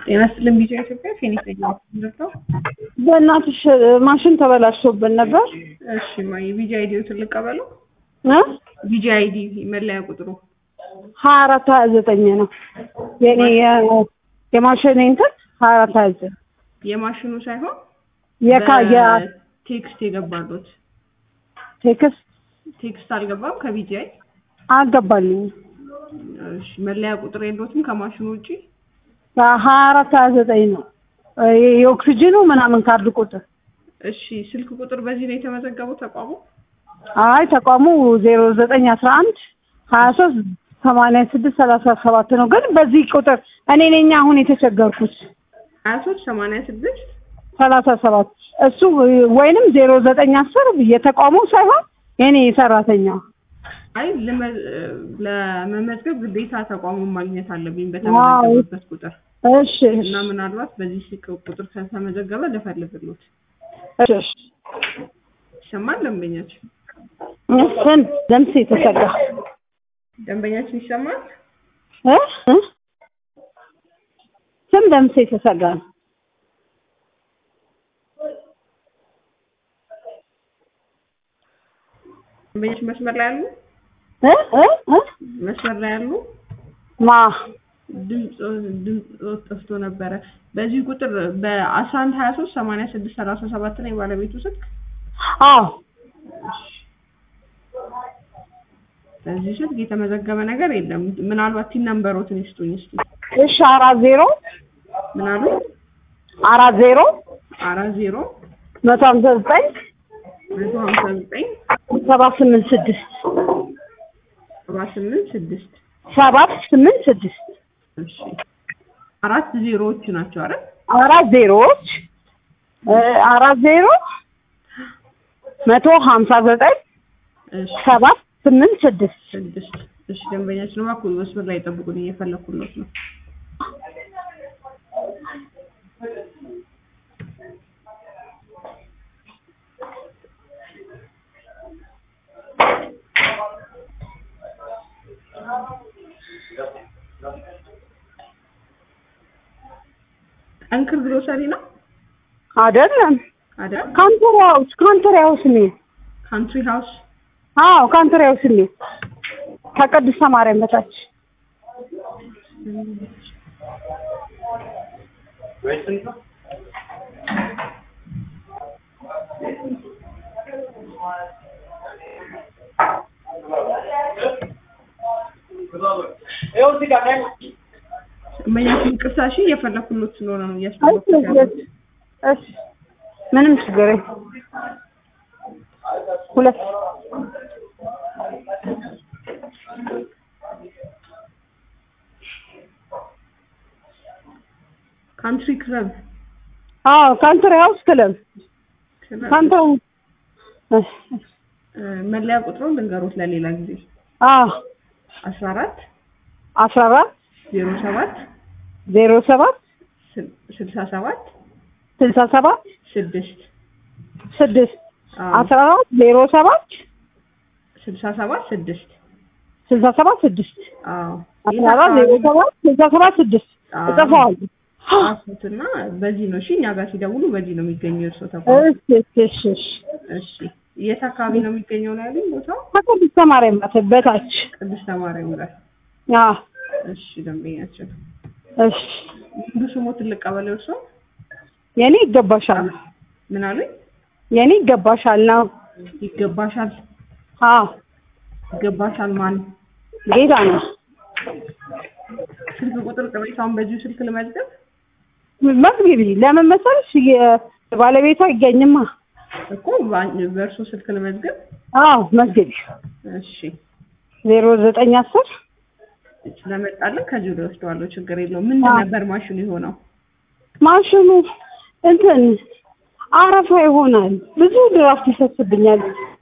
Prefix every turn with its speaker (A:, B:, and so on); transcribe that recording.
A: ጤና ይስጥልኝ ቢጫ ኢትዮጵያ ፌኒክስ ነው።
B: በእናትሽ ማሽን ተበላሽቶብን ነበር።
A: እሺ ማይ ቢጂ አይዲው ትልቅ ቀበለው
B: እ
A: ቢጂ አይዲ መለያ ቁጥሩ
B: ሀያ አራት ሀያ ዘጠኝ ነው የኔ የ- የማሽን እንትን ሀያ አራት ሀያ ዘጠኝ
A: የማሽኑ ሳይሆን
B: የካ
A: ቴክስት የገባሉት
B: ቴክስት
A: ቴክስት አልገባም ከቢጂ አይ
B: አልገባልኝም።
A: እሺ መለያ ቁጥር የለዎትም ከማሽኑ ውጪ
B: ሀያ አራት ሀያ ዘጠኝ ነው የ- የኦክሲጅኑ ምናምን ካርድ ቁጥር
A: እሺ ስልክ ቁጥር በዚህ ነው የተመዘገበው ተቋሙ
B: አይ ተቋሙ ዜሮ ዘጠኝ አስራ አንድ ሀያ ሶስት ሰማንያ ስድስት ሰላሳ ሰባት ነው። ግን በዚህ ቁጥር እኔ ነኝ አሁን የተቸገርኩት
A: ሀያ ሶስት ሰማንያ ስድስት
B: ሰላሳ ሰባት እሱ ወይንም ዜሮ ዘጠኝ አስር የተቋሙ ሳይሆን የኔ ሰራተኛ
A: አይ ለመ- ለመመዝገብ ግዴታ ተቋሙን ማግኘት አለብኝ በተመዘገበበት ቁጥር
B: እሺ
A: እና ምናልባት በዚህ ስልክ ቁጥር ከተመዘገበ ልፈልግሎት
B: እሺ
A: ይሰማል ደንበኛችን
B: ስን ደምስ የተሰጋ
A: ደንበኛችን ይሰማል
B: እ እ ስም ደምስ የተሰጋ ነው።
A: ደንበኛችን መስመር ላይ ያሉ
B: እ እ እ
A: መስመር ላይ ያሉ
B: ማ
A: ድምፅ ድምፅ ጠፍቶ ነበረ በዚህ ቁጥር በአስራ አንድ ሀያ ሶስት ሰማንያ ስድስት ሰላሳ ሰባት ነው የባለቤቱ ስልክ
B: አዎ
A: በዚህ ስልክ የተመዘገበ ነገር የለም ምናልባት ቲን ነምበሮትን ይስጡኝ እስኪ
B: እሺ አራት ዜሮ
A: ምናሉ
B: አራት ዜሮ
A: አራት ዜሮ
B: መቶ ሀምሳ ዘጠኝ
A: መቶ ሀምሳ ዘጠኝ
B: ሰባት ስምንት ስድስት
A: ሰባ ስምንት ስድስት
B: ሰባት ስምንት ስድስት
A: እሺ አራት ዜሮዎች ናቸው አይደል
B: አራት ዜሮዎች እ አራት ዜሮ መቶ ሀምሳ ዘጠኝ
A: እሺ
B: ሰባት ስምንት ስድስት
A: ስድስት እሺ ደንበኛችን እባክዎ መስመር ላይ ጠብቁን እየፈለኩለት ነው ጠንክር ግሮሰሪ ነው
B: አይደለም
A: አይደል
B: ካንተር ሃውስ ካንተር ሃውስ ነው
A: ካንትሪ ሃውስ
B: አዎ ካንተር ሃውስ ነው ከቅድስተ ማርያም በታች
A: ደንበኛችን ይቅርታ እሺ እየፈለኩሎት ስለሆነ ነው
B: እሺ
A: እያስጠበኩት ያለው
B: እሺ እሺ ምንም ችግር የለም ሁለት
A: ካንትሪ ክለብ
B: አዎ ካንተር ሃውስ ክለብ
A: ክለብ
B: ካንተር እሺ
A: እ፣ መለያ ቁጥሩን ልንገሮት ለሌላ ጊዜ
B: አዎ
A: አስራ አራት
B: አስራ አራት
A: ዜሮ ሰባት
B: ዜሮ ሰባት
A: ስልሳ ሰባት
B: ስልሳ ሰባት
A: ስድስት
B: ስድስት
A: አዎ፣
B: አስራ አራት ዜሮ ሰባት
A: ስልሳ ሰባት ስድስት
B: ስልሳ ሰባት ስድስት
A: አዎ
B: አስራ አራት ዜሮ ሰባት ስልሳ ሰባት ስድስት
A: አዎ።
B: እጽፈዋለሁ
A: ጻፉትና በዚህ ነው እሺ እኛ ጋር ሲደውሉ በዚህ ነው የሚገኘው የእርስዎ ተቋም
B: እሺ እሺ እሺ እሺ
A: እሺ የት አካባቢ ነው የሚገኘው ነው ያሉኝ ቦታው
B: ከቅድስተ ማርያም በታች በታች
A: ቅድስተ ማርያም ጋር
B: አዎ
A: እሺ ደንበኛችን
B: እሺ
A: ሙሉ ስሙ ትልቅ ቀበሌ እርስዎ
B: የኔ ይገባሻል
A: ምን አሉኝ
B: የኔ ይገባሻል ነው
A: ይገባሻል
B: አዎ
A: ይገባሻል ማን
B: ጌታ ነው
A: ስልክ ቁጥር ቅሬታውን በዚሁ ስልክ ልመዝገብ
B: መግቢቢ ለምን መሰለሽ ባለቤቷ አይገኝማ
A: እኮ በአን- በእርሶ ስልክ ልመዝገብ
B: አዎ መግቢቢ
A: እሺ
B: ዜሮ ዘጠኝ አስር
A: ስለመጣልን ከዚሁ ላይ ወስደዋለሁ ችግር የለውም ምንድን
B: አዎ።
A: ነበር ማሽኑ የሆነው
B: ማሽኑ እንትን አረፋ ይሆናል ብዙ ድራፍት ይፈስብኛል